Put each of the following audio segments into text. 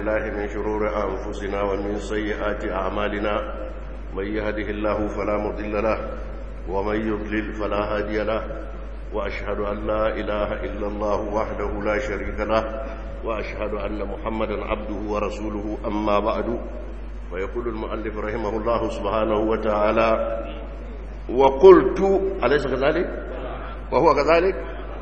بالله من شرور أنفسنا ومن سيئات أعمالنا من يهده الله فلا مضل له ومن يضلل فلا هادي له وأشهد أن لا إله إلا الله وحده لا شريك له وأشهد أن محمدا عبده ورسوله أما بعد ويقول المؤلف رحمه الله سبحانه وتعالى وقلت أليس كذلك وهو كذلك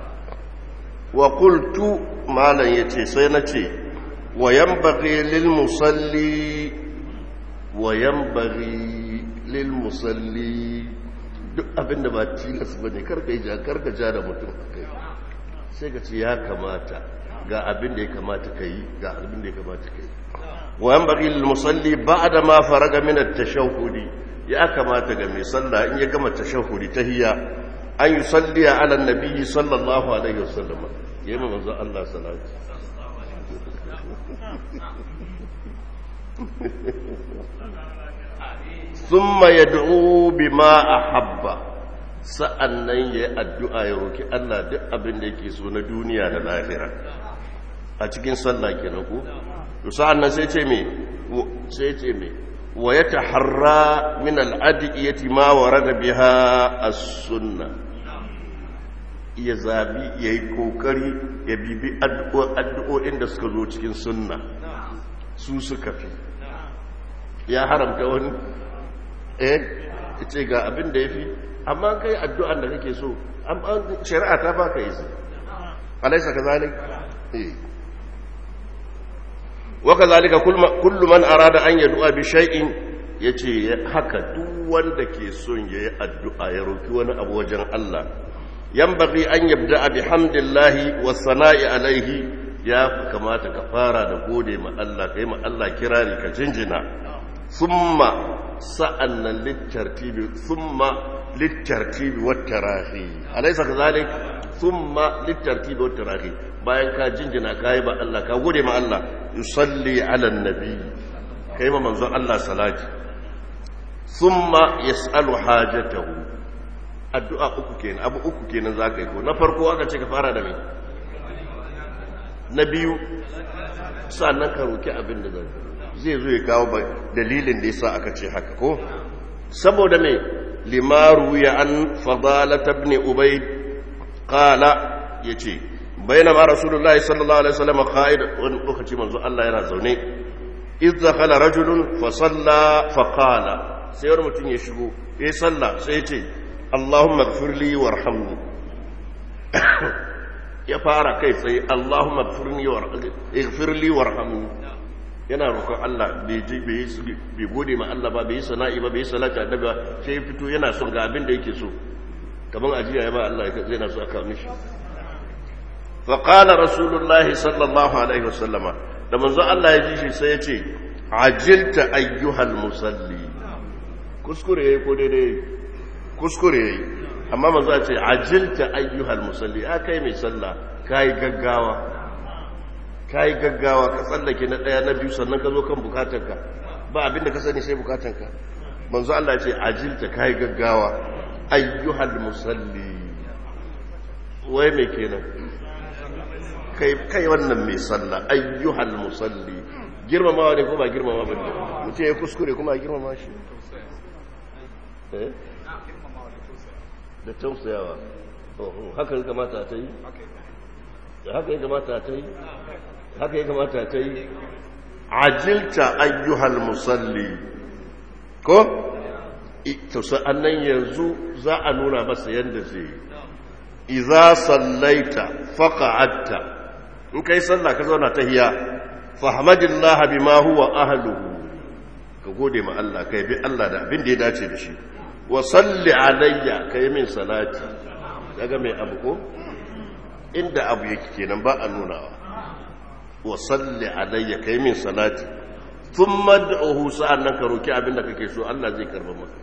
وقلت ما لن يتي سينتي وينبغي للمصلي وينبغي للمصلي duk abin da ba tilas ba ne karka ja da mutum a kai sai ka ce ya kamata ga abin da ya kamata ka yi ga abin da ya kamata ka yi wayan bari musalli ba da ma faraga minar tashahudi ya kamata ga mai sallah in ya gama tashahudi ta hiya an yi salliya ala nabi sallallahu alaihi wasallam ya yi manzo Allah salatu thumma yad'u bima ahabba sa'annan yayi addu'a ya roki Allah duk abin da yake so na duniya da lahira a cikin sallah kenan ko to sa'annan sai ce me sai ce me wa yataharra min al-adiyati ma warada biha as-sunnah ya zabi ya yi kokari ya bibi addu'o'in da suka zo cikin sunna su suka fi ya haramta wani eh ya ce ga abin da ya fi amma kai addu'an da kake so shari'a ta baka yi su alaisa ka zalik waka zalika kullu man arada an yadu'a bi shay'in yace haka duk wanda ke son yayi addu'a ya roki wani abu wajen Allah ينبغي أن يبدأ بحمد الله والثناء عليه يا كما تكفارا دقودي ما الله كيما الله كراري كجنجنا ثم سألنا للترتيب ثم للترتيب والتراخي أليس كذلك ثم للترتيب والتراخي bayan ka jinjina ka yi ba Allah ka gode ma Allah yusalli ala nabi kai ma manzon Allah salati thumma yas'alu hajatahu addu'a uku kenan abu uku kenan za ka yi ko na farko aka ce ka fara da mai na biyu sannan ka roki abin da zai zai zo ya kawo dalilin da yasa aka ce haka ko saboda mai limaru ya an fadalat ibn ubayd qala yace bainama rasulullahi sallallahu alaihi wasallam qa'id wani lokaci manzo Allah yana zaune idh dakhala rajulun fa salla fa qala sai wani mutum ya shigo yayi sallah sai ya ce Allahumma gfirli warhamni ya fara kai tsaye Allahumma gfirli warhamni yana roƙon Allah bai ji bai gode ma Allah ba bai yi sana'i ba bai yi salati annabi ba sai fito yana son ga abin da yake so kaman ajiya ya ba Allah zai na so aka mishi fa qala rasulullahi sallallahu alaihi wasallama da manzo Allah ya ji shi sai ya ce ajilta ayyuhal musalli kuskure yayi ko daidai kuskure yayi amma manzo ya ce ajilta ayyuhal musalli a kai mai sallah kai gaggawa kai gaggawa ka tsallake na daya na biyu sannan ka zo kan bukatanka ba abinda ka sani sai bukatanka manzo Allah ya ce ajilta kai gaggawa ayyuhal musalli wai me kenan kai kai wannan mai sallah ayyuhal musalli girmamawa ne ko ba girmama ba ne mutum ya kuskure kuma girmama shi eh da tausayawa haka ya kamata ta yi haka ya kamata ta yi haka ya kamata ta yi ajilta ayyuhal musalli ko to sa'annan yanzu za a nuna masa yadda zai yi iza sallaita faqa'atta in kai sallah ka zauna tahiya fahmadillah bima huwa ahluhu ka gode ma Allah kai bi Allah da abin da ya dace da shi wa salli alayya kai min salati daga mai abu ko inda abu yake kenan ba a nunawa wa salli alayya kai min salati thumma da'uhu sa'annan ka roki abinda kake so Allah zai karba maka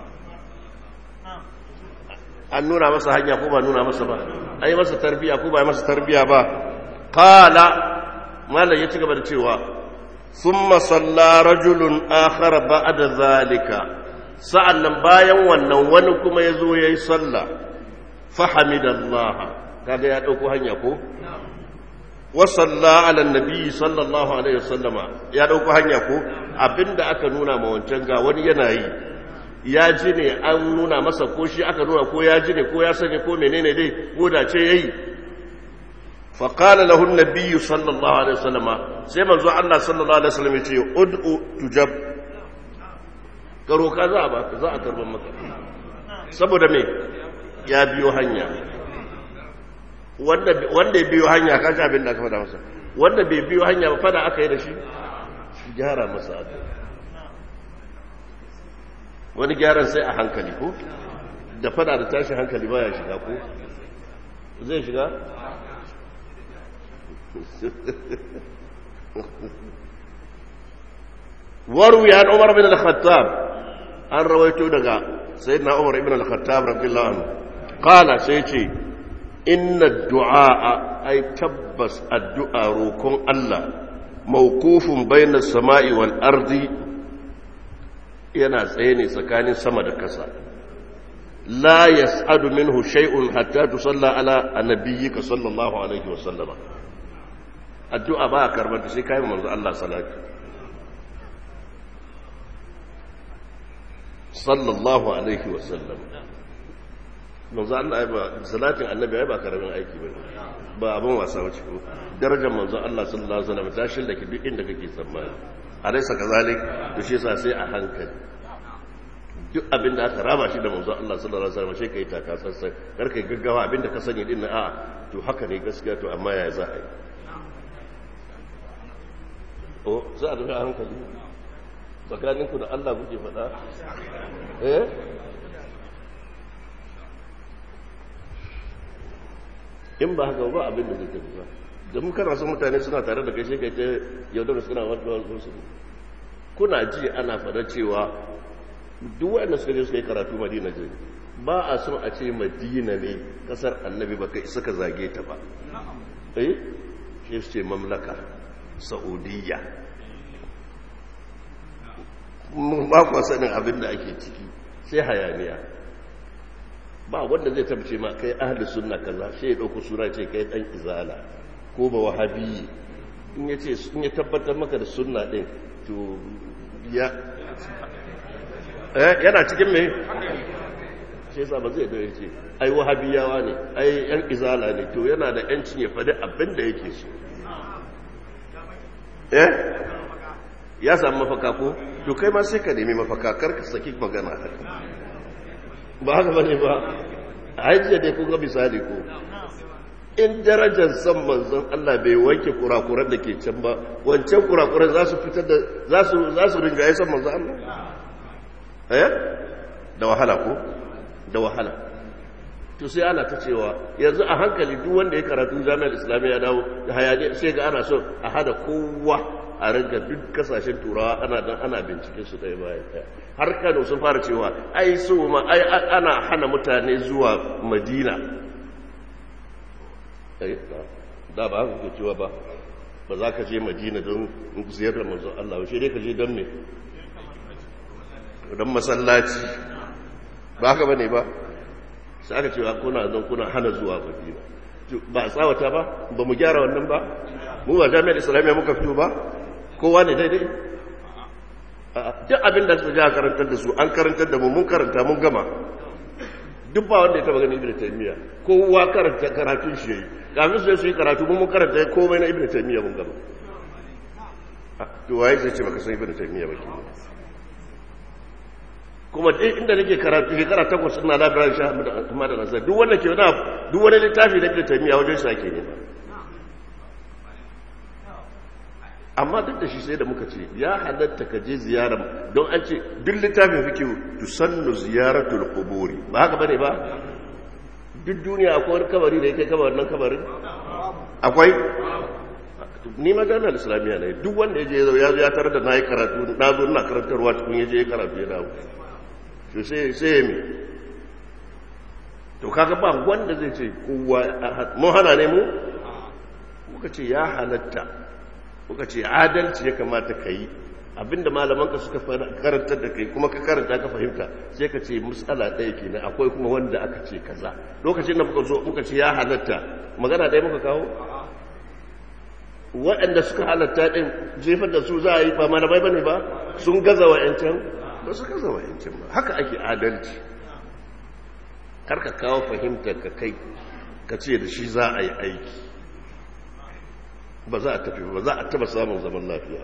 an nuna masa hanya ko ba nuna masa ba ai masa tarbiya ko ba masa tarbiya ba qala mallan ya ci gaba da cewa thumma salla rajulun akhar ba'da zalika sa'an nan bayan wannan wani kuma ya zo ya yi sallah fahamidallaha kaga ya ɗauko hanya ko wasalla ala nabi sallallahu alaihi wasallama ya dauko hanya ko abinda aka nuna ma wancan ga wani yana yi ya ji ne an nuna masa ko shi aka nuna ko ya ji ne ko ya sani ko menene dai ko da ce yayi fa qala lahu an-nabiy sallallahu alaihi wasallama sai manzo Allah sallallahu alaihi wasallam yace ud'u tujab karo ka za a ba za a karban maka saboda me ya biyo hanya wanda wanda ya biyo hanya kaji abin da aka faɗa masa wanda bai biyo hanya ba fada aka yi da shi shi gyara masa aka wani gyaran sai a hankali ko da fada da tashi hankali baya shiga ko zai shiga waru ya umar bin al-khattab an rawaito daga sayyidina umar ibn al-khattab radiyallahu anhu qala sai ce inna du'a ay tabbas addu'a rokon Allah mawqufun bayna samai wal ardi yana tsaye ne tsakanin sama da kasa la yas'adu minhu shay'un hatta tusalla ala annabiyyika sallallahu alaihi wa sallama addu'a ba karbar sai kai manzo Allah salati sallallahu alaihi wa sallam manzo Allah ya ba salatin annabi ai ba karamin aiki bane ba abin wasa bace ko darajar manzo Allah sallallahu alaihi wa sallam ta shille ki duk inda kake tsammani alaysa kazalik to shi yasa sai a hankali duk abin da aka raba shi da manzo Allah sallallahu alaihi wasallam sai kai taka sassan kar kai gaggawa abin da ka sani din na a to haka ne gaskiya to amma ya za a yi o za a tafi a hankali tsakanin ku da Allah kuke faɗa eh in ba haka ba abin da zai tafi ba da mun kana son mutane suna tare da kai sai kai ta yaudar suna wani su kuna ji ana faɗa cewa duk wanda suka je suka yi karatu madina je ba a son a ce madina ne kasar annabi ba kai suka zage ta ba eh shi ce mamlaka saudiya mun ba ku sanin abin da ake ciki sai hayaniya ba wanda zai tabbace ma kai ahli sunna kaza sai ya dauko sura ce kai dan izala ko ba wahabi in yace in ya tabbatar maka da sunna din to ya yana cikin mai sai yasa ba zai dawo ce ai wahabiyawa ne ai yan izala ne to yana da yancin ya faɗi abin da yake so eh ya samu mafaka ko to kai ma sai ka nemi mafaka kar ka saki magana haka ba haka bane ba ai jiya dai kun ga misali ko in darajar san manzon Allah bai wanke kurakuran da ke can ba wancan kurakuran za su fitar da za su za su ringa san manzon Allah eh da wahala ko da wahala to sai ana ta cewa yanzu a hankali duk wanda ya karatu jami'ar islamiyya ya dawo da hayaniya sai ga ana so a hada kowa a ringa duk kasashen turawa ana dan ana bincike su ɗaya bayan ɗaya har kano sun fara cewa ai so ma ai ana hana mutane zuwa madina da ba haka ke cewa ba ba za ka je madina don ziyarar manzon Allah ba shi dai ka je don me don masallaci ba haka bane ba sai aka cewa kuna don kuna hana zuwa madina ba a tsawata ba ba mu gyara wannan ba mu ba jami'ar islamiyya muka fito ba kowa ne daidai duk abin da suka ja karantar da su an karantar da mu mun karanta mun gama duk ba wanda ya taba gani ibn taymiya kowa karanta karatun shi yayi kafin su su yi karatu mun mun karanta komai na ibn taymiya mun gama to waye zai ce baka san ibn taymiya ba ke kuma duk inda nake karatu shekara takwas ina labirin sha amma da nasar duk wanda ke wani duk wani littafi da ibn taymiya wajen sa ke nema amma duk da shi sai da muka ce ya halatta ka je ziyara don an ce duk littafin fikihu tusannu ziyaratul quburi ba haka bane ba duk duniya akwai wani kabari da yake kabarin nan kabarin akwai ni magana islamiyya ne duk wanda ya je ya zo ya tarar da nayi karatu na zo ina karantarwa tukun ya je karatu ya dawo to sai sai me to kaga ba wanda zai ce kowa mun hana ne mu muka ce ya halatta muka ce adalci ya kamata ka yi abinda malamanka suka karantar da kai kuma ka karanta ka fahimta sai ka ce matsala ɗaya kenan akwai kuma wanda aka ce kaza lokacin da muka zo muka ce ya halatta magana ɗaya muka kawo waɗanda suka halatta ɗin jefar da su za a yi ba malamai ba ne ba sun gaza wa'yancan ba su gaza wa'yancan ba haka ake adalci kar ka kawo fahimtar ka kai ka ce da shi za a yi aiki ba za a tafi ba za a taba samun zaman lafiya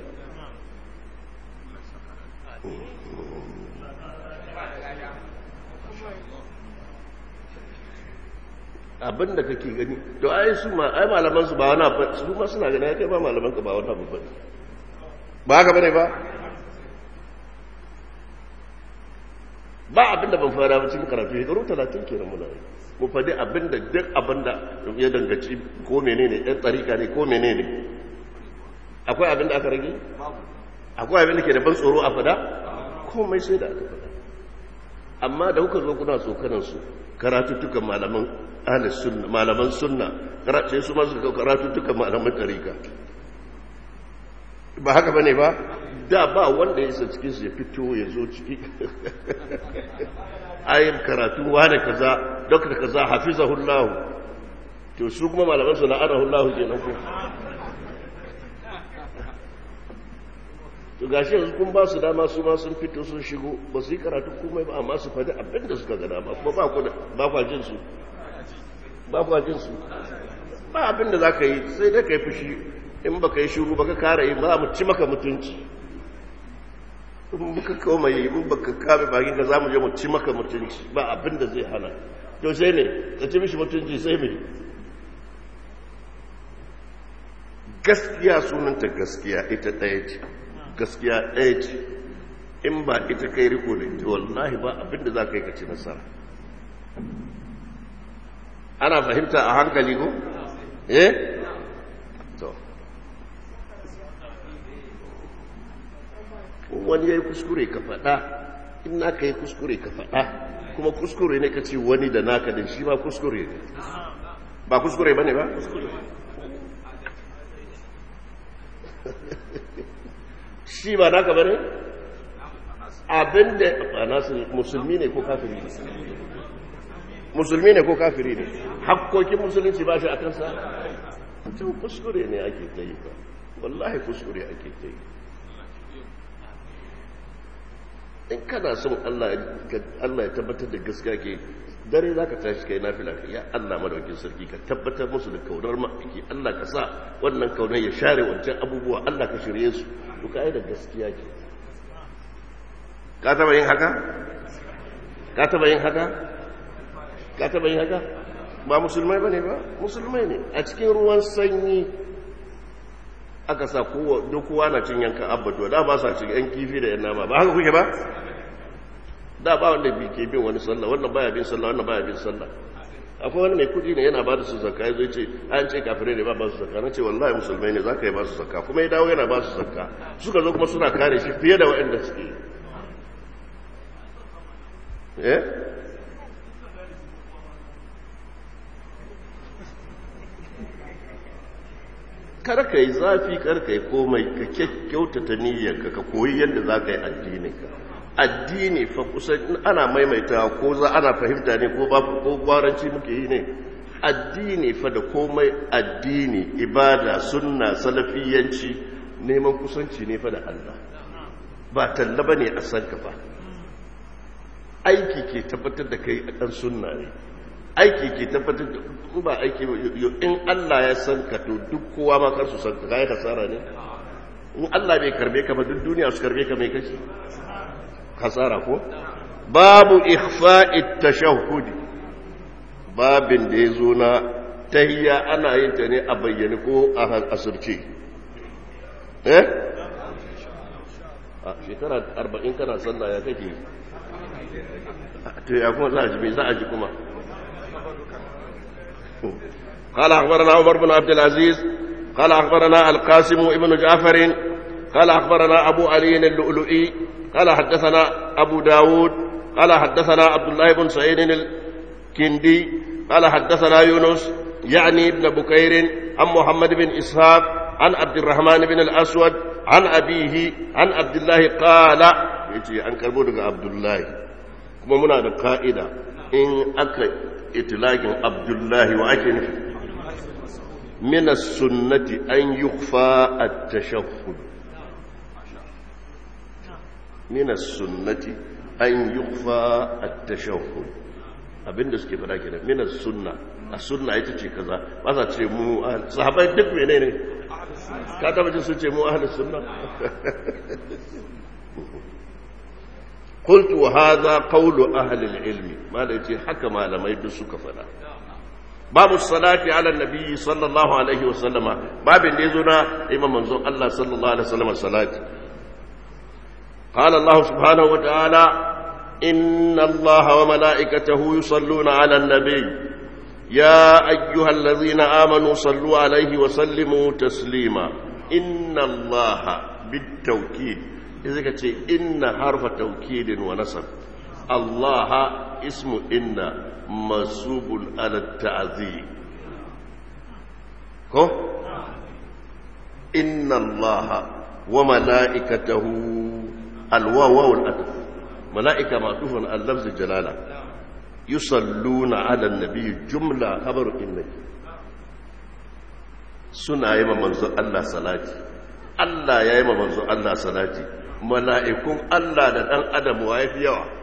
abin da kake gani to ai su ma ai malaman su ba wani abu su ma suna gani kai ba malaman ka ba wani abu bane ba haka bane ba ba abin da ban fara ba cikin karatu shekaru talatin kenan muna yi mu faɗi abin da duk abin da ya dangaci ko menene ɗan tsarika ne ko menene akwai abin da aka rage akwai abin da ke da ban tsoro a fada komai sai da aka fada amma da kuka zo kuna tsokanansu karatuttukan malaman ahlus sunna malaman sunna sai su ma suka karatuttukan malaman tarika ba haka bane ba da ba wanda ya isa cikin su ya fito ya zo ciki ayin karatu wane kaza dokta kaza hafizahullahu to su kuma malaman su la'anahullahu kenan ko to gashi yanzu kun ba su dama su ma sun fito sun shigo ba su yi karatu komai ba amma su faɗi abin da suka gada ba kuma ba ku ba kwa jin su ba kwa jin su ba abin da za ka yi sai dai ka yi fushi in ba ka yi shiru ba ka kara yi ba mu ci maka mutunci in muka koma yi in ba ka kame bakin ka za mu je mu ci maka mutunci ba abin da zai hana to sai ne ka ci mishi mutunci sai me gaskiya sunanta gaskiya ita ɗaya ce gaskiya ɗaya ce in ba ita kai riko da ita wallahi ba abinda za ka yi ka ci nasara ana fahimta a hankali ko? eh? to wani ya yi kuskure ka faɗa in naka yi kuskure ka faɗa kuma kuskure ne ka ce wani da naka da shi ma kuskure ne ba kuskure ba ne ba? shi ba naka bane abinda ba nasu musulmi ne ko kafiri ne musulmi ne ko kafiri ne hakkokin musulunci ba shi a kansa mutum kuskure ne ake ta yi ba wallahi kuskure ake ta yi in kana son Allah ya tabbatar da gaskiya ke dare za ka tashi kai nafila ya Allah madaukin sarki ka tabbatar musu da kaunar ma'aiki Allah ka sa wannan kaunar ya share wancan abubuwa Allah ka shirye su duka ai da gaskiya ke ka taba yin haka ka taba yin haka ka taba yin haka ba musulmai bane ba musulmai ne a cikin ruwan sanyi aka sa kowa duk kowa na cin yankan abbatuwa da ba sa cin yan kifi da yan nama ba haka kuke ba da ba wanda bi ke bin wani sallah wannan baya bin sallah wannan baya bin sallah akwai wani mai kudi ne yana ba da su zakka ya zo ce an ce kafirai ne ba ba su zakka na ce wallahi musulmai ne za ka yi ba su zakka kuma ya dawo yana ba su zakka suka zo kuma suna kare shi fiye da waɗanda suke eh kar ka yi zafi kar ka yi komai ka kyautata niyyarka ka koyi yadda za ka yi addininka addini fa kusan ana maimaita ko za ana fahimta ne ko babu ko gwaranci muke yi ne addini fa da komai addini ibada sunna salafiyanci neman kusanci ne fa da Allah ba talla bane a san ka fa aiki ke tabbatar da kai a kan sunna ne aiki ke tabbatar da ba aiki in Allah ya san ka to duk kowa ma kar su san ka kai kasara ne in Allah bai karbe ka ba duk duniya su karbe ka mai kashi kasara ko babu ikhfa'it tashahhud babin da yazo na tahiyya ana yin ta ne a bayyane ko a asirce eh a shekara 40 kana sallah ya kake to ya kuma za a ji za a ji kuma قال أخبرنا عمر بن عبد العزيز قال أخبرنا القاسم ابن جعفر قال أخبرنا أبو علي اللؤلؤي قال حدثنا أبو داود قال حدثنا عبد الله بن سعيد الكندي قال حدثنا يونس يعني ابن بكير عن محمد بن إسحاق عن عبد الرحمن بن الأسود عن أبيه عن عبد الله قال يجي عن كربونك عبد الله كما منا قائدة إن أكا إطلاق عبد الله وأكي min as-sunnati an yukhfa at-tashahhud min as-sunnati an yukhfa at-tashahhud abinda suke fada kenan min as-sunna as-sunna ita ce kaza ba sa ce mu sahabbai duk menene ka taba jin su ce mu ahlus sunna قلت وهذا قول أهل العلم ما ليتي حكم على ما يدسك فلا باب الصلاة على النبي صلى الله عليه وسلم باب يزنا إمام منظور الله صلى الله عليه وسلم الصلاة قال الله سبحانه وتعالى إن الله وملائكته يصلون على النبي يا أيها الذين آمنوا صلوا عليه وسلموا تسليما إن الله بالتوكيد إذا كنت إن حرف توكيد ونصب الله اسم إن منصوب على التعذيب كو إن الله وملائكته الواو والألف ملائكة معطوف على لفظ الجلالة يصلون على النبي جملة خبر إنك سنة يما منزو الله صلاتي الله يا يما منزو الله صلاتي mala'ikun Allah da ɗan adam wa ya fi yawa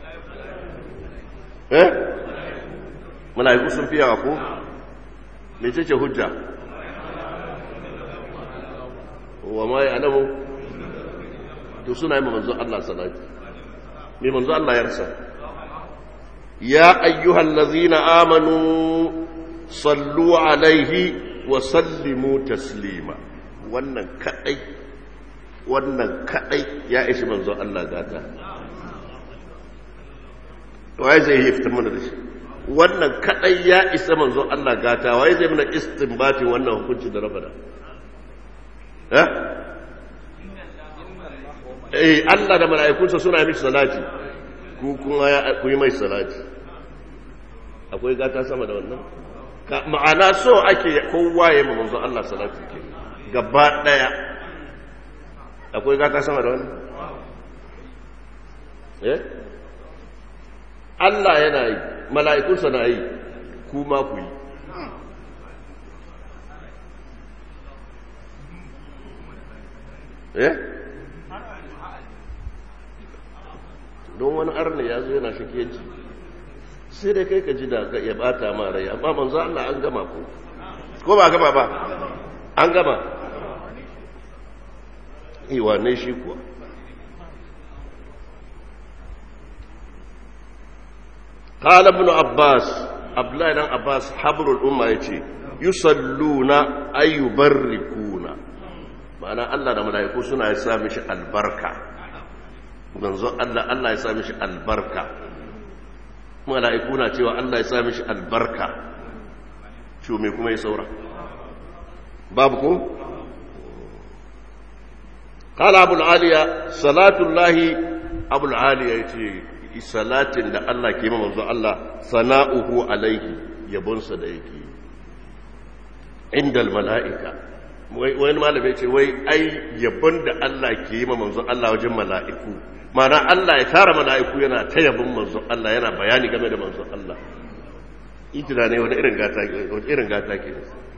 eh mala'iku sun fi yawa ko mece ce hujja wa ma ya alamu to suna yi manzo Allah salati mai manzo Allah yarsa ya ayyuhal lazina amanu sallu alaihi wa sallimu taslima wannan kadai wannan kadai ya ishi manzo Allah gata waye zai yi fitar mana da shi wannan kadai ya isa manzo Allah gata waye zai mana istinbatin wannan hukunci da rabada eh eh Allah da mala'ikunsa suna mishi salati ku kuma ya ku yi mai salati akwai gata sama da wannan ma'ana so ake kowa ya manzo Allah salati ke gaba daya akwai gata sama da wani eh Allah yana yi mala'ikunsa na yi kuma ku yi eh don wani arna ya zo yana shakiyanci sai dai kai ka ji da ya bata ma rai amma manzo Allah an gama ko ko ba gama ba an gama iwa ne shi kuwa قال ابن عباس عبد الله بن عباس حبر الامه yace yusalluna ay yubarrikuna ma'ana Allah da malaiku suna ya sa mishi albarka manzo Allah Allah ya sa mishi albarka malaiku na cewa Allah ya sa mishi albarka to me kuma ya saura babu ko قال أبو العالية صلاة الله أبو العالية يتي صلاة da Allah ke ma manzo Allah sana'uhu alaihi yabonsa da yake inda mala'ika wani malami ce wai ai yabon da Allah ke yi ma manzo Allah wajen mala'iku mana Allah ya tara mala'iku yana ta yabon manzo Allah yana bayani game da manzo Allah ijira ne wani irin gata wani irin gata ke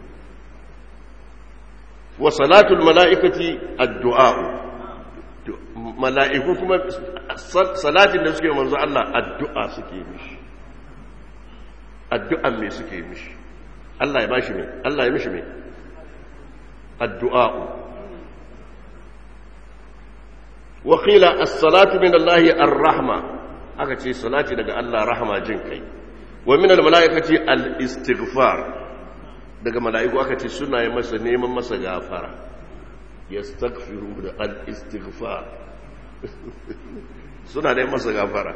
wa salatul mala'ikati addu'a mala'iku kuma salatin da suke manzo Allah addu'a suke mishi addu'an me suke mishi Allah ya bashi me Allah ya mishi me addu'a wa qila as-salatu min Allah ar-rahma aka ce salati daga Allah rahma jin kai wa min al-mala'ikati al-istighfar daga mala'iku aka ce suna yi masa neman masa gafara yastaghfiru da al-istighfar suna da masa gafara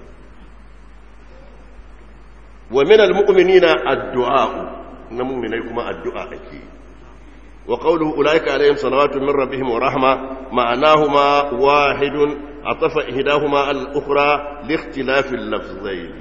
wa min almu'minina addu'a na mu'minai kuma addu'a ake wa qawluhu ulaika alaihim salawatu min rabbihim wa rahma ma'anahuma wahidun atafa ihdahuma al-ukhra li ikhtilafi al-lafzayn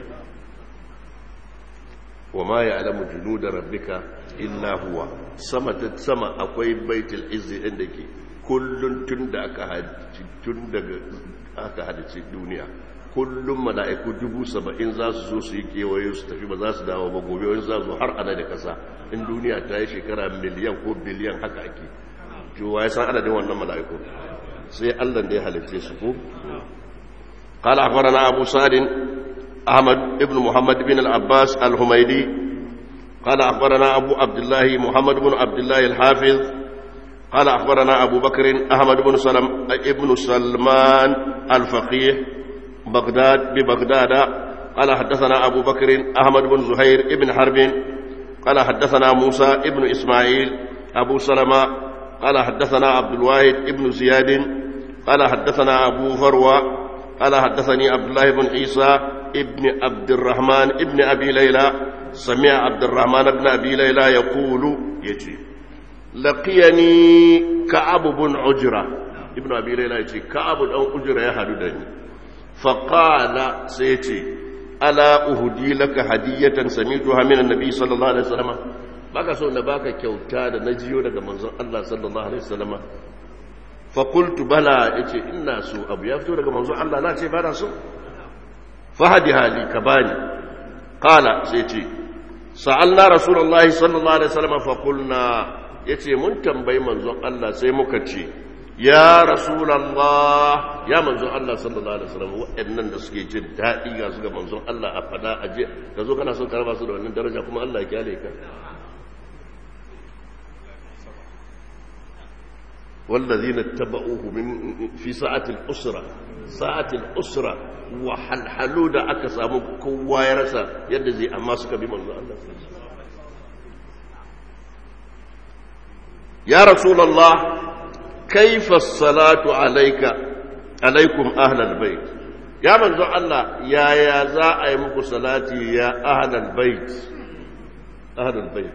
wa ma ya'lamu junuda rabbika illa huwa sama ta sama akwai baitul izzi inda ke kullun tun da aka hadici tun daga aka hadici duniya kullum mala'iku dubu saba'in za su zo su yi kewaye su tafi ba za su dawo ba gobe wani za su har ana da kasa in duniya ta yi shekara miliyan ko biliyan haka ake cewa ya san adadin wannan mala'iku sai allah da ya halitta su ko قال أخبرنا أبو سعد أحمد بن محمد بن العباس الحميدي قال أخبرنا أبو عبد الله محمد بن عبد الله الحافظ قال أخبرنا أبو بكر أحمد بن سلم ابن سلمان الفقيه بغداد ببغداد قال حدثنا أبو بكر أحمد بن زهير ابن حرب قال حدثنا موسى ابن إسماعيل أبو سلمة قال حدثنا عبد الواحد ابن زياد قال حدثنا أبو فروة قال حدثني عبد الله بن عيسى ابن عبد الرحمن ابن أبي ليلى سمع عبد الرحمن بن أبي ليلى يقول يجي لقيني كعب بن عجرة ابن أبي ليلى يجي كعب بن عجرة يهددني فقال سيتي ألا أهدي لك هدية سميتها من النبي صلى الله عليه وسلم baka so na baka kyauta da na jiyo daga manzon Allah sallallahu alaihi wasallam fa qultu bala yace ina so abu ya fito daga manzon Allah na ce ba na so fa hadi hali ka bani qala sai ce sa'alna rasulullahi sallallahu alaihi wasallam fa qulna yace mun tambayi manzon Allah sai muka ce ya rasulallah ya manzon Allah sallallahu alaihi wasallam waɗannan da suke jin daɗi ga su ga manzon Allah a fada aje ka zo kana son karba su da wannan daraja kuma Allah ya kyale ka والذين اتبعوه من في ساعة الأسرة ساعة الأسرة وحلحلوا da aka samu kowa ya rasa yadda zai amma suka bi manzo Allah ya rasulullah kaifa salatu alayka alaikum ahlal bait ya manzo Allah yaya za a yi muku salati ya ahlal bait ahlal bait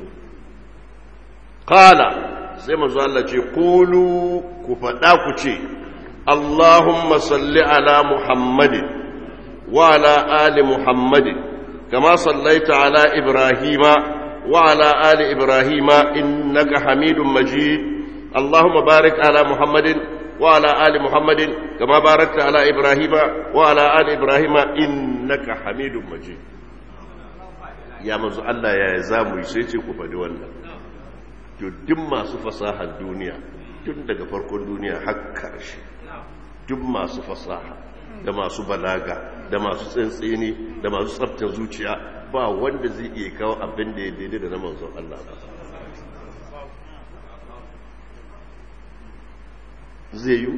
qala sai manzo Allah ce qulu ku fada ku ce Allahumma salli ala Muhammadin wa ala ali Muhammadin kama sallaita ala Ibrahima wa ala ali Ibrahima innaka Hamidum Majid Allahumma barik ala Muhammadin wa ala ali Muhammadin kama barakta ala Ibrahima wa ala ali Ibrahima innaka Hamidum Majid ya manzo Allah ya zamu yi sai ce ku faɗi wannan to duk masu fasahar duniya tun daga farkon duniya har karshe duk masu fasaha da masu balaga da masu tsantseni da masu tsaftar zuciya ba wanda zai iya kawo abin da ya daidai da na manzon Allah ba zai yi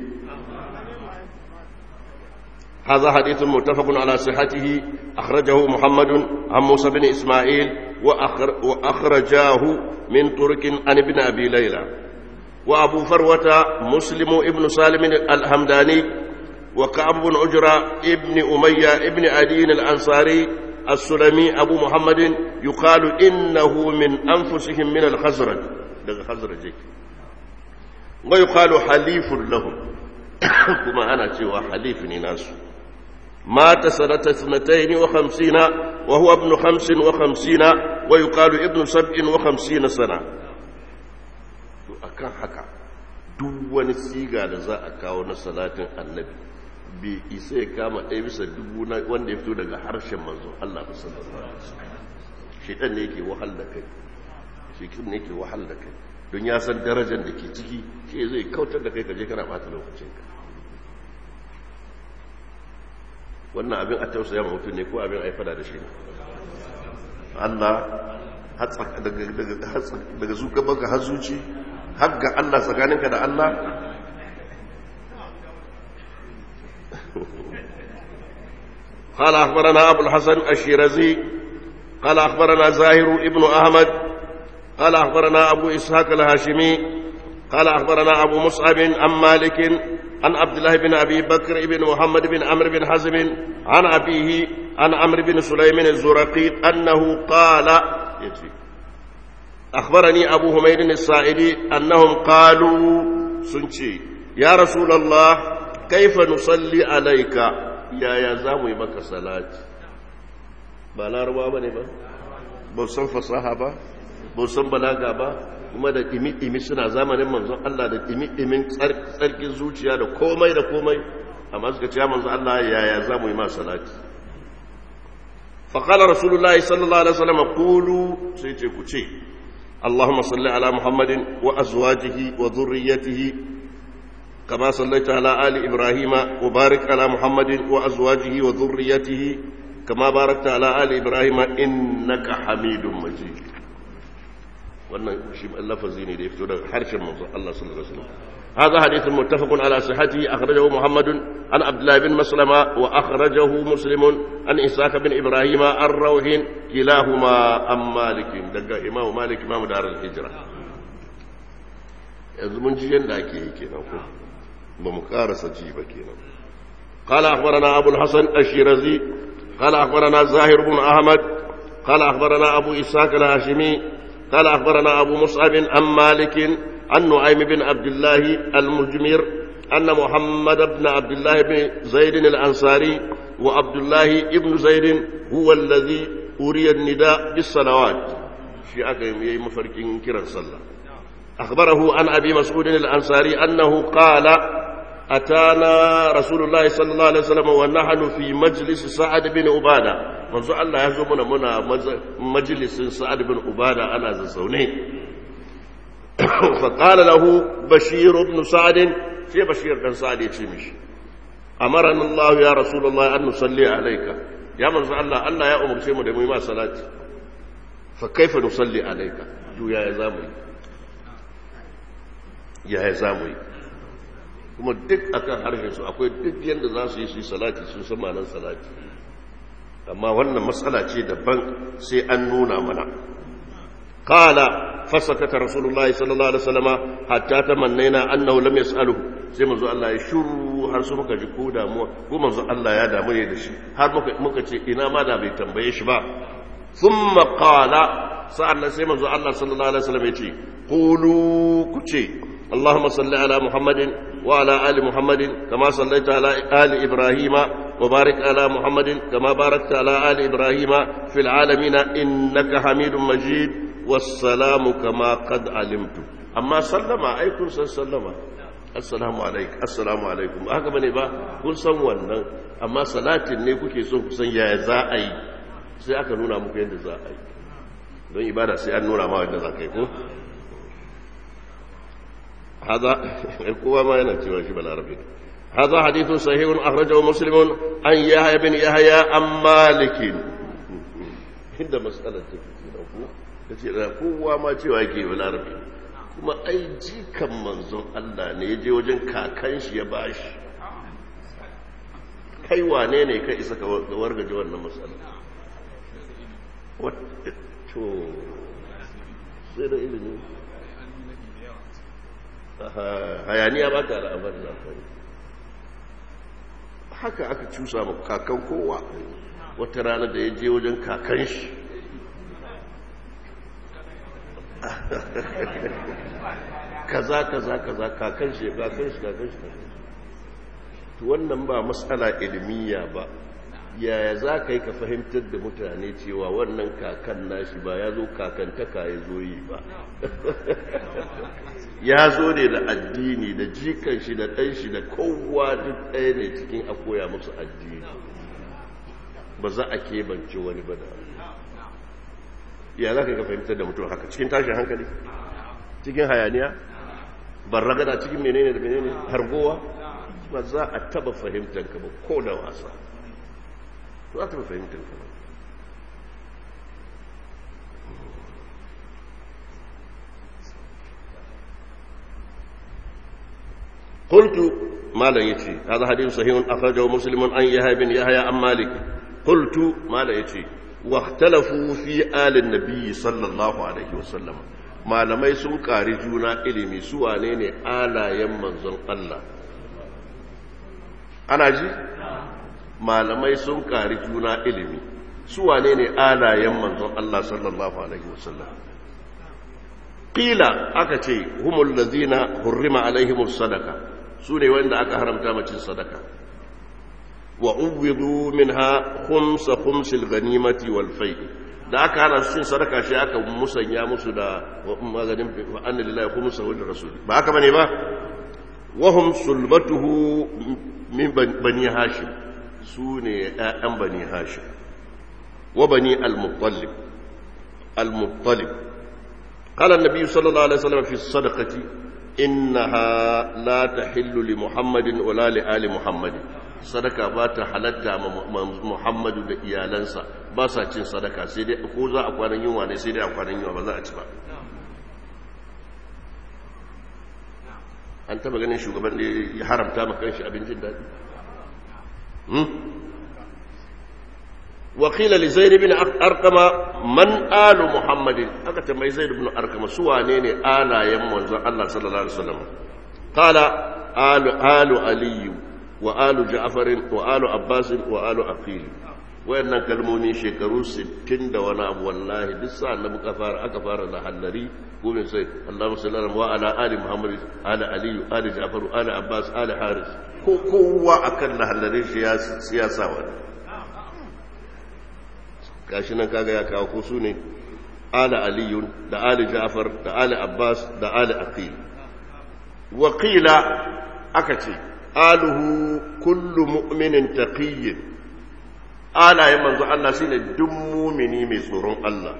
هذا حديث متفق على صحته أخرجه محمد عن موسى بن إسماعيل وأخر وأخرجاه من طرق عن ابن أبي ليلى وأبو فروة مسلم ابن سالم الحمداني وكعب بن عجرة ابن أمية ابن عدي الأنصاري السلمي أبو محمد يقال إنه من أنفسهم من الخزرج الخزرج ويقال حليف لهم كما أنا سوى حليف ناس مات سنة اثنتين وخمسين وهو ابن خمس وخمسين ويقال ابن سبع وخمسين سنة akan haka duk wani siga da za a kawo na salatin annabi bai isa ya kama ɗaya bisa dubu na wanda ya fito daga harshen manzo Allah ba sallallahu alaihi wasallam shedan ne yake wahal da kai shekin ne yake wahal da kai don ya san darajar da ke ciki shi zai kautar da kai kaje kana bata lokacin ka wannan abin a tausaya mutum ne ko abin a yi fada da shi ne Allah daga zuka baka har zuci har ga Allah tsakaninka da Allah قال أخبرنا أبو الحسن الشيرازي قال أخبرنا زاهر ابن أحمد قال أخبرنا أبو إسحاق الهاشمي قال أخبرنا أبو مصعب عن مالك عن عبد الله بن أبي بكر بن محمد بن عمرو بن حزم عن أبيه عن عمرو بن سليم الزرقي أنه قال أخبرني أبو هميد السائدي أنهم قالوا سنشي يا رسول الله كيف نصلي عليك يا يا زامي بك صلاة بلا روا بني با بوسن فصاحة با بوسن بلاغة با kuma da ɗimi-ɗimi suna zamanin manzon Allah da ɗimi-ɗimin tsarkin zuciya da komai da komai amma suka ce ya manzo Allah yaya za mu yi ma salati فقال رسول الله صلى الله عليه وسلم قولوا سيتي كوتشي اللهم صل على محمد وأزواجه وذريته كما صليت على آل إبراهيم وبارك على محمد وأزواجه وذريته كما باركت على آل إبراهيم إنك حميد مجيد wannan shi lafazi ne da ya fito daga harshen manzo Allah sallallahu alaihi wasallam هذا حديث متفق على صحته أخرجه محمد عن عبد الله بن مسلمة وأخرجه مسلم عن إسحاق بن إبراهيم الروح كلاهما عن مالك دقا إمام مالك إمام دار الهجرة yanzu mun ji yadda ake yi kenan ko ba mu karasa ji ba kenan قال أخبرنا أبو الحسن الشيرازي قال أخبرنا زاهر بن أحمد قال أخبرنا أبو إسحاق الهاشمي قال أخبرنا أبو مصعب عن مالك عن نعيم بن عبد الله المجمر أن محمد بن عبد الله بن زيد الأنصاري وعبد الله بن زيد هو الذي أري النداء بالصلوات في أكيم مفركين كرا صلى أخبره عن أبي مسعود الأنصاري أنه قال أتانا رسول الله صلى الله عليه وسلم ونحن في مجلس سعد بن عبادة منذ الله يزمنا منا مجلس سعد بن عبادة أنا زوني فقال له بشير بن سعد في بشير بن سعد يتشمش أمرنا الله يا رسول الله أن نصلي عليك يا من الله الله يا أمر شيء مدمي ما صلاة فكيف نصلي عليك جو يا زامي يا زامي kuma duk akan harshen su akwai duk yadda za su yi su yi salati sun san ma'anar salati amma wannan matsala ce daban sai an nuna mana قال فسكت رسول الله صلى الله عليه وسلم حتى تمنينا انه لم يساله sai manzo Allah ya shuru har su muka ji ko damuwa ko manzo Allah ya damu ne da shi har muka muka ce ina ma da bai tambaye shi ba thumma qala sa'annan sai manzo Allah sallallahu alaihi wasallam ya ce qulu ku ce اللهم صل على محمد وعلى آل محمد كما صليت على آل إبراهيم وبارك على محمد كما باركت على آل إبراهيم في العالمين إنك حميد مجيد والسلام كما قد علمت أما سلم أيكم سلم السلام عليك السلام عليكم haka bane ba kun san wannan amma salatin ne kuke so ku san yaya za a yi sai aka nuna muku yadda za a yi don ibada sai an nuna ma yadda za ka yi ko هذا القوة ما ينتهي شبه العربي هذا حديث صحيح أخرجه مسلم عن يحيى بن يحيى عن مالك عند مسألة تفكير kowa ma cewa yake wa larabi kuma ai jikan manzon Allah ne ya je wajen kakan shi ya bashi kai wane ne kai isa ka wargaje wannan matsala to sai da ilimi hayaniya ba ta al'amar zafari haka aka cusa ma kakan kowa wata rana da ya je wajen kakan shi kaza kaza kaza kakan shi kakan shi kakan shi to wannan ba matsala ilmiya ba yaya za ka yi ka fahimtar da mutane cewa wannan kakan nashi ba ya zo kakantaka ya zo yi ba ya zo ne da addini da jikan shi da ɗan shi da kowa duk ɗaya ne cikin a koya musu addini ba za a keɓance wani ba da ya za ka yi ka fahimtar da mutum haka cikin tashin hankali cikin hayaniya ban ragada cikin menene da menene hargowa ba za a taba fahimtar ka ba ko da wasa za ta fahimtar ka ba قلت ما لا يتي هذا حديث صحيح أخرجه مسلم عن يحيى بن يحيى عن مالك قلت ما لا يتي واختلفوا في آل النبي صلى الله عليه وسلم ما لم يسن كاري جونا إلمي سوى نيني آلا يمن الله أنا جي ما لم يسن كاري جونا إلمي سوى نيني آلا يمن الله صلى الله عليه وسلم قيل أكتي هم الذين حرم عليهم الصدقة سوني وإن أكا حرمتا مجل صدقة وعوضوا منها خمس خمس الغنيمة والفيء da aka hana su cin sadaka shi aka musanya musu da maganin wa anna lillahi khumsa wa rasul ba haka bane ba wahum sulbatuhu min bani hashim su ne ‘ya'yan bani hashim wa bani al-muttalib al-muttalib قال النبي صلى الله عليه وسلم في الصدقة إنها لا تحل لمحمد ولا لآل محمد صدقة بات حلتا محمد da iyalansa ba sa cin sadaka sai dai ko za a kwanan yunwa ne sai dai a kwanan yunwa ba za a ci ba an taba ganin shugaban da ya haramta ma kanshi abincin daɗi wakila li zaid ibn arqama man alu muhammadin aka tambayi zaid ibn arqama su wane ne alayen manzon Allah sallallahu alaihi wasallam qala alu alu ali wa alu ja'far wa alu abbas wa alu aqil wayannan kalmomi shekaru 60 da wani abu wallahi duk sa annabi ka fara aka fara da hallari gobe sai Allahumma salli ala wa ala ali muhammad ala ali ali ja'far ala abbas ala haris ko kowa akan lahallarin shi ya siyasa wani gashi nan kaga ya kawo ko su ne ala aliyun da ali ja'far da ali abbas da ali aqil wa qila aka ce aluhu kullu mu'minin taqiyyin alayen manzo Allah shine duk mumini mai tsoron Allah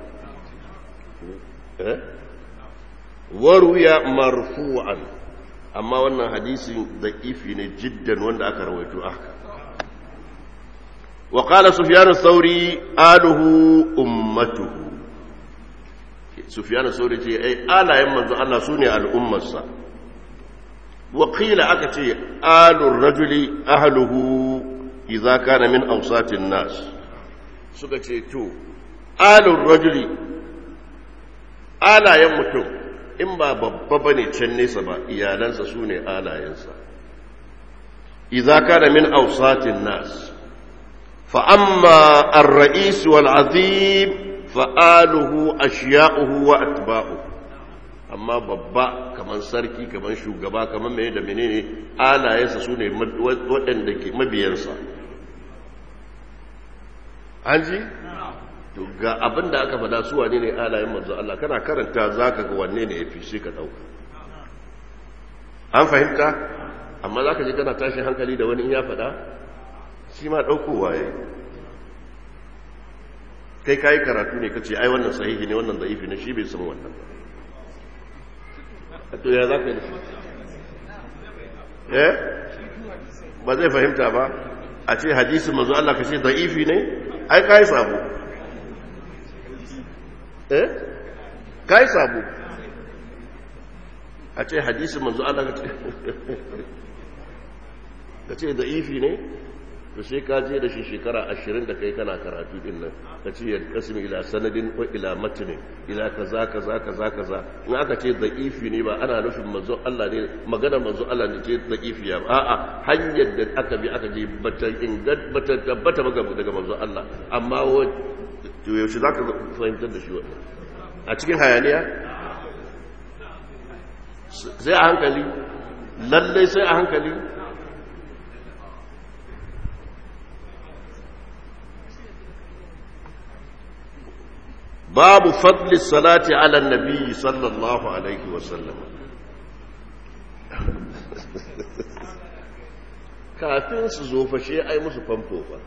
eh waruya marfu'an amma wannan hadisin da'ifi ne jiddan wanda aka rawaito aka وقال سفيان الثوري آله أمته سفيان الثوري ce ai alayen manzo Allah sune al'ummarsa وقيل akace alur rajuli ahluhu idza kana min awsatin nas suka ce to alur rajuli alayen mutum in ba babba bane can nesa ba iyalansa sune alayensa idza kana min awsatin nas فأما الرئيس والعظيم فآله أشياؤه وأتباؤه amma babba kamar sarki kamar shugaba kamar mai da menene alayensa su ne waɗanda ke mabiyansa an ji? to ga abin da aka fada su wane ne alayen manzo Allah kana karanta za ka ga wanne ne ya fi shi ka ɗauka an fahimta amma za ka ji kana tashin hankali da wani in ya fada shi ma ɗaukowa ya kai kayi karatu ne kace ai wannan sahihi ne wannan da'ifi ne shi bai san wannan ba to ya za ka yi da shi eh ba zai fahimta ba a ce hadisi manzo Allah ka ce da'ifi ne ai kayi sabo eh kayi sabo a ce hadisi manzo Allah ka ce ka ce da'ifi ne to sai ka je da shi shekara ashirin da kai kana karatu din nan ka ce ya kasimi ila sanadin ko ila matinin ila kaza kaza kaza kaza in aka ce da'ifi ne ba ana nufin manzo Allah ne magana manzo Allah ne ce da'ifi ya a'a hanyar da aka bi aka je bata ingat bata tabbata ba daga manzo Allah amma to yaushe zaka fahimtar da shi wannan a cikin hayaniya sai a hankali lallai sai a hankali باب فضل الصلاة على النبي صلى الله عليه وسلم kafin su zo fashe ai musu famfo fa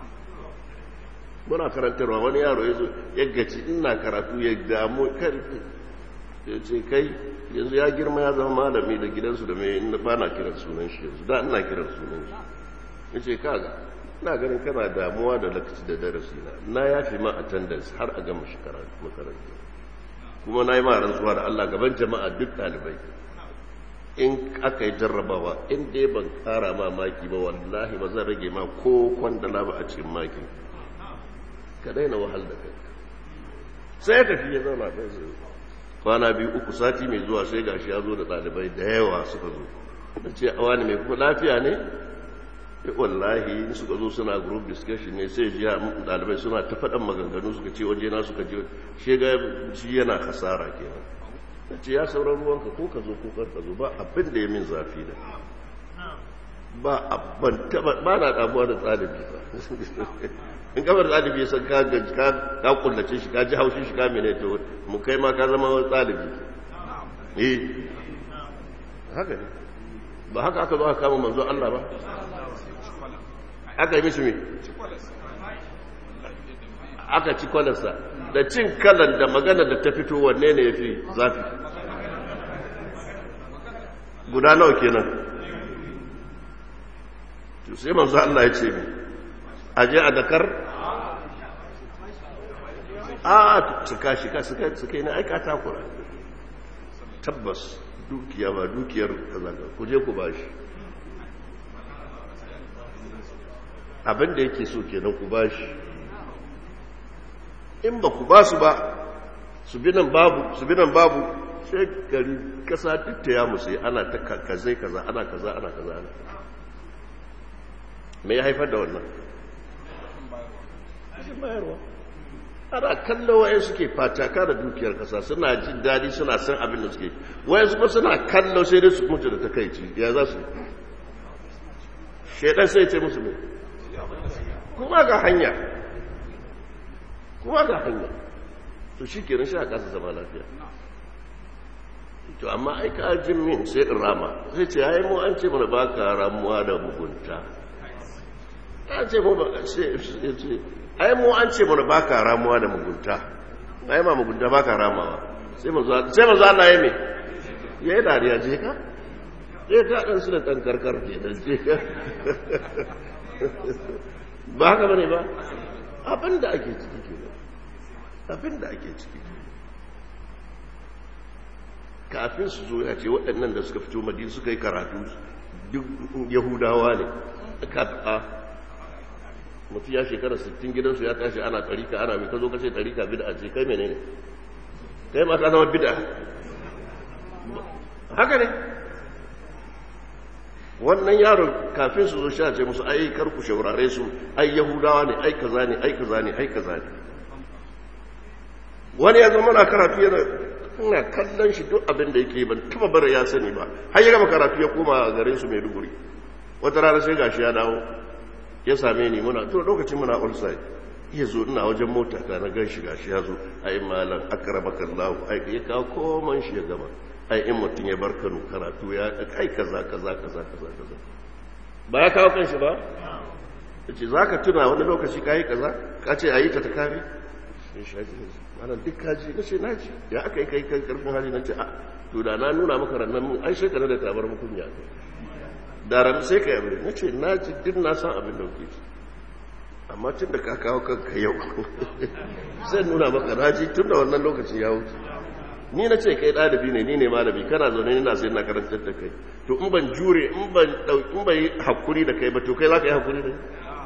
muna karantarwa wani yaro ya zo ya gaci ina karatu ya damu karfi ya ce kai yanzu ya girma ya zama malami da gidansu da mai inda ba na kiran sunan shi yanzu da ina kiran sunan shi ya ce kaga ina ganin kana damuwa da lokaci da darasi na na yafi ma attendance har a gama shi makaranta kuma na yi ma rantsuwa da Allah gaban jama'a duk ɗalibai in aka yi jarrabawa in dai ban kara ma maki ba wallahi ba zan rage ma ko kwandala ba a cikin maki ka daina wahal da kai sai ya tafi ya zauna ɗan sai kwana biyu uku sati mai zuwa sai gashi ya zo da ɗalibai da yawa suka zo na ce a wani mai kuma lafiya ne wallahi suka zo suna group discussion ne sai ji dalibai suna ta faɗan maganganu suka ce waje na suka je shi ga shi yana hasara kenan na ce ya sauran ruwanka ko ka zo ko kar ka zo ba abin da ya min zafi da ba abban taba ba na damuwa da ɗalibi ba in kamar ɗalibi ya san ka ka kullace shi ka ji haushin shi ka mene to mu kai ma ka zama ɗalibi eh haka ne ba haka aka zo aka kama manzo Allah ba aka yi mishi me aka ci kwalarsa da cin kalan da magana da ta fito wanne ne ya fi zafi guda nawa kenan to sai manzo Allah ya ce mi aje a dakar a su kashi ka su kai na aika takura tabbas dukiya ba dukiyar kaza ku je ku bashi abinda yake so kenan ku bashi in ba ku ba su ba su bi nan babu su bi nan babu sai gari kasa duk ta ya musu ana ta kazai kaza ana kaza ana kaza ana me ya haifar da wannan bayarwa ana kallo wayan suke fataka da dukiyar kasa suna jin daɗi suna san abin da suke wayan su suna kallo sai dai su mutu da takaici ya za su shaidan sai ce musu ne kuma ga hanya kuma ga hanya to shi kenan shi a kasa zama lafiya to amma ai ka jin min sai in rama sai ce ai mu an ce mana baka ramuwa da mugunta an ce mu ba sai ce ai mu an ce mana baka ramuwa da mugunta ai ma mugunta baka ramawa sai mu sai mu Allah ya me yayi dariya je ka je ka dan su da dan karkar ke dan je ka ba haka bane ba abinda ake ciki kenan abinda ake ciki kafin su zo ya ce waɗannan da suka fito madina suka yi karatu duk yahudawa ne a mutu ya shekara 60 gidansu ya tashi ana tarika ana mai ka zo kashe tarika bida ce kai mene ne kai ma ka zama bida haka ne wannan yaron kafin su zo sha ce musu ai karku shaurare su ai yahudawa ne ai kaza ne ai kaza ne ai kaza ne wani ya zama na karatu yana ina kallon shi duk abin da yake ban taba bara ya sani ba har ya gama karatu ya koma garin su Maiduguri wata rana sai gashi ya dawo ya same ni muna to lokacin muna outside ya zo ina wajen mota ta na gan shi gashi ya zo ai malam akramaka Allah ai ya kawo koman shi ya gama ai in mutum ya bar Kano karatu ya ai kaza kaza kaza kaza kaza ba ya kawo kanshi ba yace zaka tuna wani lokaci kai kaza ka ce ayi ta ta kare malam duk kaji na ce naji ya aka yi kai kai karfin hali na ce a to da na nuna maka rannan mun ai shekara da tabar mukunya da ran sai ka yabe na ce naji duk na san abin da kuke amma tun da ka kawo kanka yau sai nuna maka naji tun da wannan lokacin ya wuce ni na ce kai ɗalibi ne ni ne malami kana zaune ni na sai na karantar da kai to in ban jure in ban in ban yi hakuri da kai ba to kai za ka yi hakuri da ni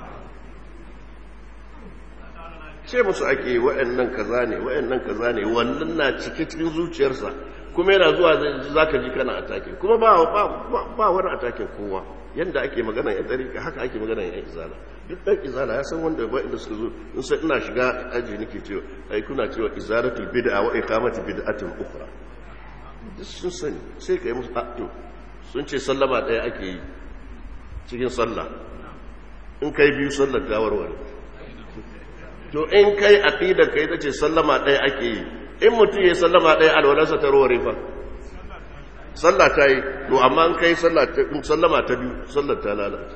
ce musu ake wa'annan kaza ne wa'annan kaza ne wannan na cike cikin zuciyarsa kuma yana zuwa za ka ji kana atake kuma ba ba wani ataken kowa yanda ake magana ya tsarika haka ake magana ya izala duk dan izala ya san wanda ba inda suka zo in sai ina shiga aji nake cewa ai kuna cewa izalatul bid'a wa iqamati bid'atin ukhra duk sun sani sai kai musu to sun ce sallama daya ake yi cikin sallah in kai biyu sallar gawarware to in kai aqidar kai tace sallama ɗaya ake yi in mutum ya sallama ɗaya alwalarsa ta ruware fa sallah ta yi to amma in kai sallama ta biyu sallar ta lalata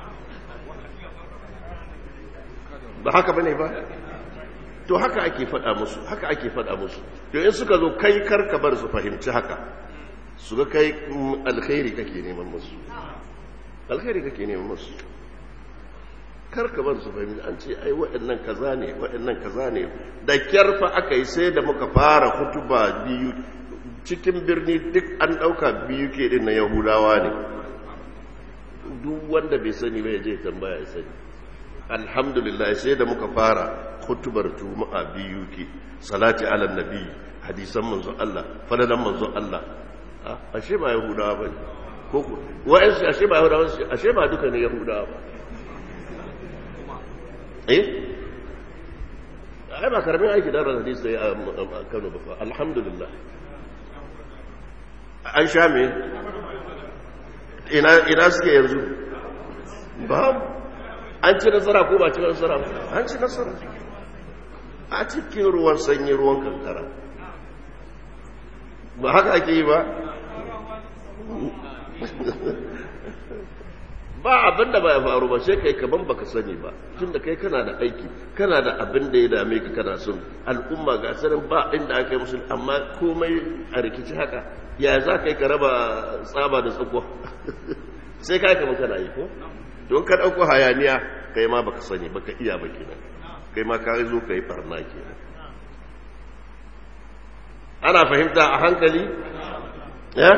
ba haka bane ba to haka ake faɗa musu haka ake faɗa musu to in suka zo kai karka bar su fahimci haka su ga kai alkhairi kake neman musu alkhairi kake neman musu karka bar su fahimci an ce ai waɗannan kaza ne waɗannan kaza ne da kyarfa aka yi sai da muka fara hutuba biyu cikin birni duk an ɗauka biyu ke ɗin na yahudawa ne duk wanda bai sani bai je tambaya ya sani alhamdulillah sai da muka fara hutubar juma'a biyu ke salati ala nabi hadisan manzo Allah fadalan manzo Allah ashe ba yahudawa bane ko ko wa'ansu ashe ba yahudawa ashe ba duka ne yahudawa ba eh ai ba karamin aiki da hadisi sai a Kano ba fa alhamdulillah an sha me ina ina suke yanzu ba an ci nasara ko ba ci nasara an ci nasara a cikin ruwan sanyi ruwan kankara ba haka ake yi ba ba abin da ba ya faru ba sai kai kaman baka sani ba tunda kai kana da aiki kana da abin da ya dame ka kana son al'umma ga sanin ba inda aka yi musu amma komai a rikici haka ya za ka yi ka raba tsaba da tsakuwa sai ka kama kana yi ko don ka ɗauko hayaniya kai ma baka sani baka iya ba kenan kai ma ka zo ka yi farna kenan ana fahimta a hankali ya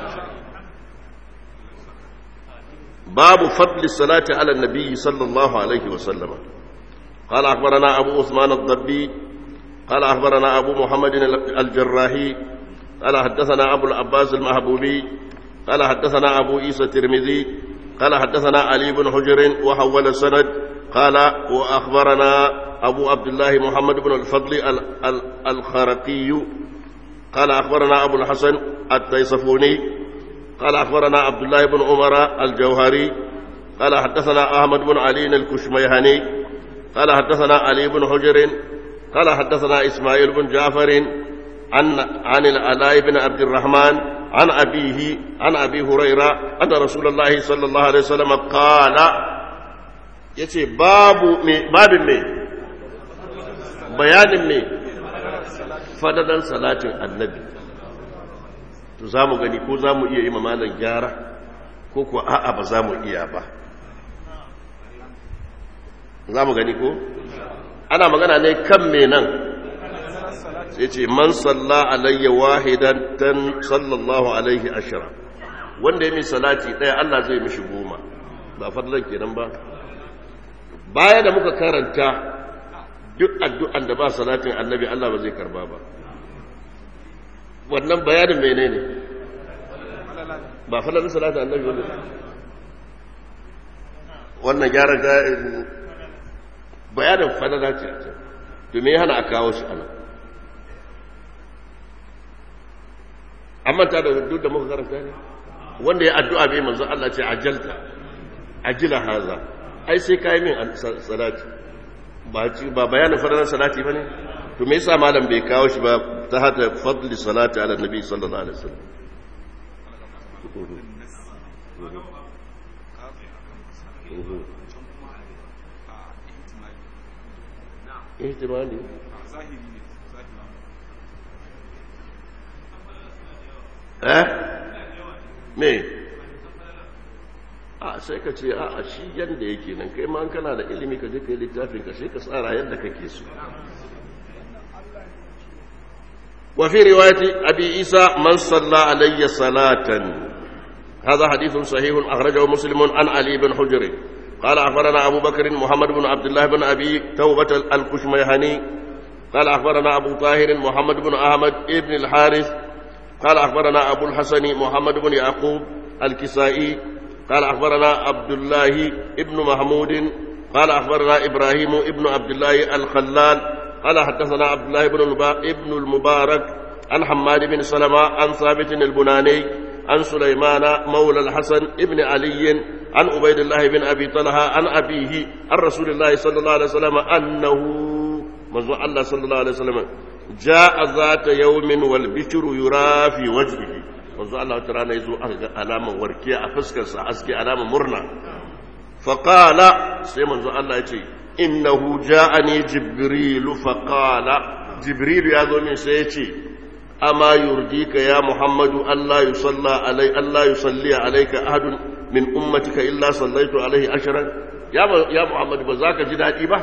باب فضل الصلاة على النبي صلى الله عليه وسلم قال أخبرنا أبو عثمان الضبي قال أخبرنا أبو محمد الجراحي قال حدثنا أبو العباس المهبوبي قال حدثنا أبو عيسى الترمذي قال حدثنا علي بن حجر وحول السند قال وأخبرنا أبو عبد الله محمد بن الفضل الخرقي قال أخبرنا أبو الحسن التيصفوني قال أخبرنا عبد الله بن عمر الجوهري قال حدثنا أحمد بن علي الكشميهني قال حدثنا علي بن حجر قال حدثنا إسماعيل بن جعفر عن عن العلاء بن عبد الرحمن عن أبيه عن أبي هريرة أن رسول الله صلى الله عليه وسلم قال يتي باب مي باب مي بيان مي فددا صلاة النبي to za mu gani ko za mu iya yi mamalan gyara ko kuwa a'a ba za mu iya ba za mu gani ko ana magana ne kan me nan sai ce man salla alayya wahidan tan sallallahu alaihi ashira wanda ya mi salati ɗaya Allah zai mishi goma ba fadlan kenan ba baya da muka karanta duk addu'an da ba salatin annabi Allah ba zai karba ba wannan bayanin mene ne ba falalar salatu annabi wanda wannan gyara ga bayanin falala ce to me hana a kawo shi ana an manta da duk da muka karanta ne wanda ya addu'a bai manzo Allah ce ajalta ajila haza ai sai kai min salati ba ba bayanin falalar salati bane to me yasa malam bai kawo shi ba ta hata fadli salati ala nabi sallallahu alaihi wasallam ihtimali eh me a sai ka ce a shi yanda yake nan kai ma kana da ilimi ka je kai littafin ka sai ka tsara yadda kake so وفي رواية أبي عيسى من صلى علي صلاة هذا حديث صحيح أخرجه مسلم عن علي بن حجر قال أخبرنا أبو بكر محمد بن عبد الله بن أبي توبة الكشميهني قال أخبرنا أبو طاهر محمد بن أحمد بن الحارث قال أخبرنا أبو الحسن محمد بن يعقوب الكسائي قال أخبرنا عبد الله بن محمود قال أخبرنا إبراهيم بن عبد الله الخلال قال حدثنا عبد الله بن ابن المبارك عن حماد بن سلمة عن ثابت البناني عن سليمان مولى الحسن ابن علي عن عبيد الله بن أبي طلحة عن أبيه عن رسول الله صلى الله عليه وسلم أنه منذ الله صلى الله عليه وسلم جاء ذات يوم والبشر يرى في وجهه منذ الله تعالى يزو علامة وركية أفسكس أسكي علامة مرنة فقال سيمنذ الله يتي innahu ja'ani jibrilu faqala jibrilu ya zo min sai ya ce amma yurdika ya muhammadu allah yusalla alai allah yusalli alayka ahadun min ummatika illa sallaitu alaihi ashran ya ya muhammadu ba zaka ji dadi ba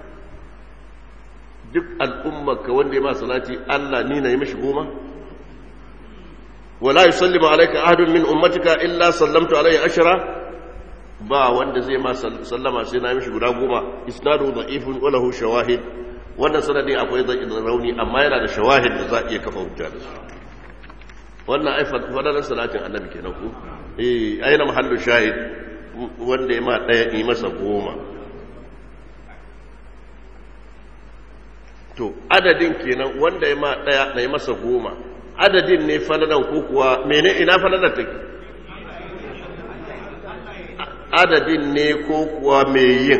duk al'ummarka wanda ya ma salati allah ni na yi mishi goma wala yusallimu alayka ahadun min ummatika illa sallamtu alaihi ashra ba wanda zai ma sallama sai na mishi guda goma isnadu da'ifun wa lahu shawahid wannan sanadi akwai zai rauni amma yana da shawahid da za a iya kafa hujja da su wannan ai fadalan salatin annabi kenan ku eh aina mahallu shahid wanda ya ma daya yi masa goma to adadin kenan wanda ya ma daya na yi masa goma adadin ne falalan ko kuwa mene ina falalan take adadin ne ko kuwa mai yin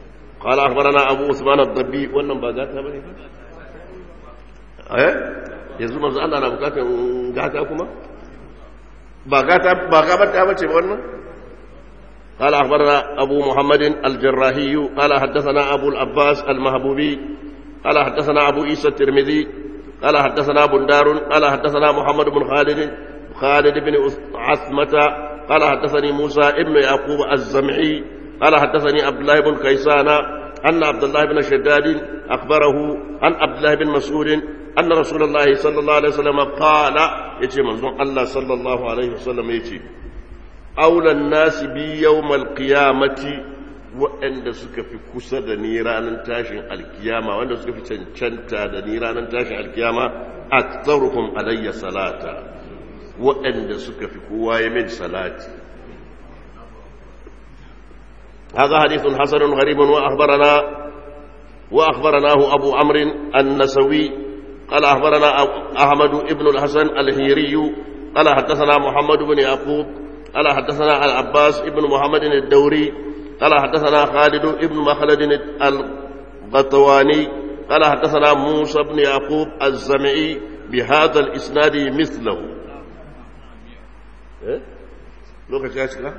قال أخبرنا أبو عثمان الضبي wannan ba gata bane eh yanzu manzo Allah na bukatar gata kuma ba gata ba gabata bace ba wannan قال أخبرنا أبو محمد الجراحي قال حدثنا أبو العباس المهبوبي قال حدثنا أبو عيسى الترمذي قال حدثنا بندار قال حدثنا محمد بن خالد خالد بن عثمة قال حدثني موسى ابن يعقوب الزمعي قال حدثني عبد الله بن كيسان أن عبد الله بن شداد أخبره عن عبد الله بن مسعود أن رسول الله صلى الله عليه وسلم قال يتي منظوم الله صلى الله عليه وسلم يتي أولى الناس بي يوم القيامة waɗanda suka fi kusa da ni ranar tashin alkiyama wanda suka fi cancanta da ni ranar tashin alkiyama aktsaruhum alayya salata waɗanda suka fi kowa ya min salati هذا حديث حسن غريب وأخبرنا وأخبرناه أبو عمرو النسوي قال أخبرنا أحمد بن الحسن الهيري قال حدثنا محمد بن يعقوب قال حدثنا العباس بن محمد الدوري قال حدثنا خالد بن مخلد الغطواني قال حدثنا موسى بن يعقوب الزمعي بهذا الإسناد مثله إيه؟ لوكا شاشكا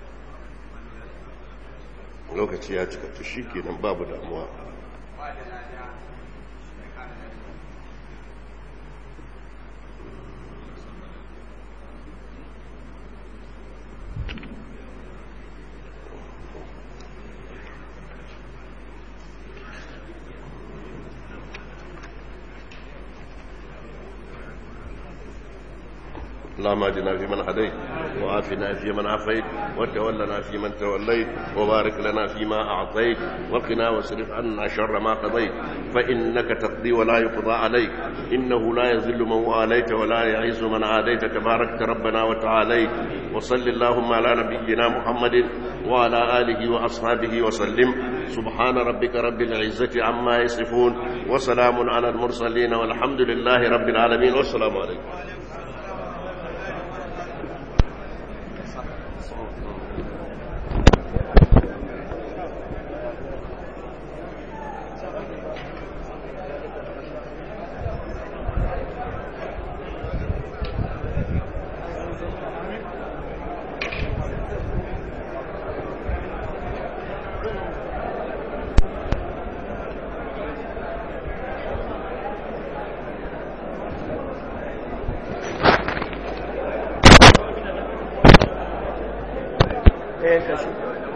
lokaci ya cika to shi kenan babu damuwa اللهم اهدنا فيمن هديت وعافنا فيمن عافيت وتولنا فيمن توليت وبارك لنا فيما اعطيت وقنا واصرف عنا شر ما قضيت فانك تقضي ولا يقضى عليك انه لا يذل من واليت ولا يعز من عاديت تباركت ربنا وتعاليت وصل اللهم على نبينا محمد وعلى اله واصحابه وسلم سبحان ربك رب العزه عما يصفون وسلام على المرسلين والحمد لله رب العالمين والسلام عليكم eh kashi